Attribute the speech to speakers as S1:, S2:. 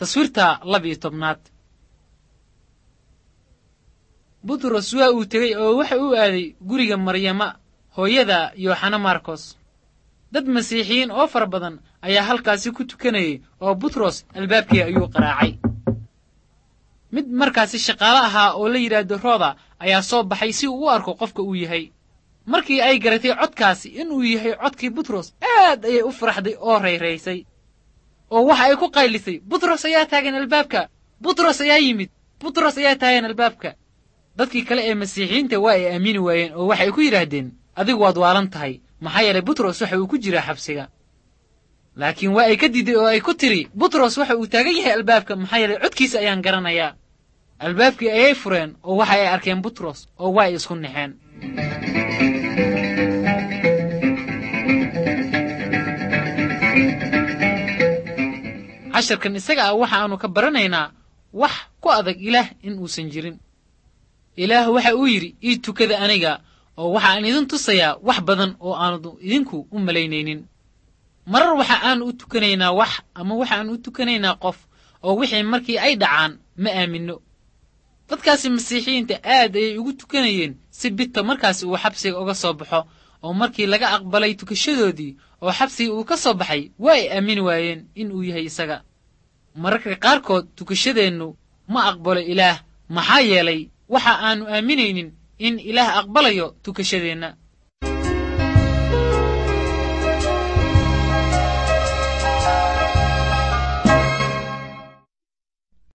S1: taswiirta laba-iyo tobnaad butros waa uu tegey oo waxa uu aaday guriga maryama hooyada yooxana markos dad masiixiyiin oo fara badan ayaa halkaasi ku tukanayay oo butros albaabkii ayuu qaraacay mid markaasi shaqaale ahaa oo la yidhaahdo rooda ayaa soo baxay si uu u arko qofka uu yahay markii ay garatay codkaasi inuu yahay codkii butros aad ayay u faraxday oo rayraysay oo waxa ay ku qaylisay butros ayaa taagan albaabka butros ayaa yimid butros ayaa taagan albaabka dadkii kale ee masiixiyiinta waa ay aamini waayeen oo waxay ku yidhaahdeen adigu waad waalan tahay maxaa yeelay butros waxa uu ku jiraa xabsiga laakiin waa ay ka diiday oo ay ku tidhi butros waxa uu taagan yahay albaabka maxaa yeelay codkiisa ayaan garanayaa albaabkii ayay fureen oo waxa ay arkeen butros oo waa ay isku naxeen casharkan isaga ah waxa aanu ka baranaynaa wax ku adag ilaah in uusan jirin ilaah waxa uu yidhi ii tukada aniga oo waxa aan idin tusayaa wax badan oo aanu idinku u malaynaynin marar waxa aanu u tukanaynaa wax ama waxaanu u tukanaynaa qof oo wixii markii ay dhacaan ma aaminno dadkaasi masiixiyiinta aad ayay ugu tukanayeen si bita markaasi uu xabsiga uga soo baxo oo markii laga aqbalay tukashadoodii oo xabsigii uu ka soo baxay waa ay aamini waayeen in uu yahay isaga mararka qaarkood tukashadeennu ma aqbalo ilaah maxaa yeelay waxa aanu aaminaynin in ilaah aqbalayo tukashadeenna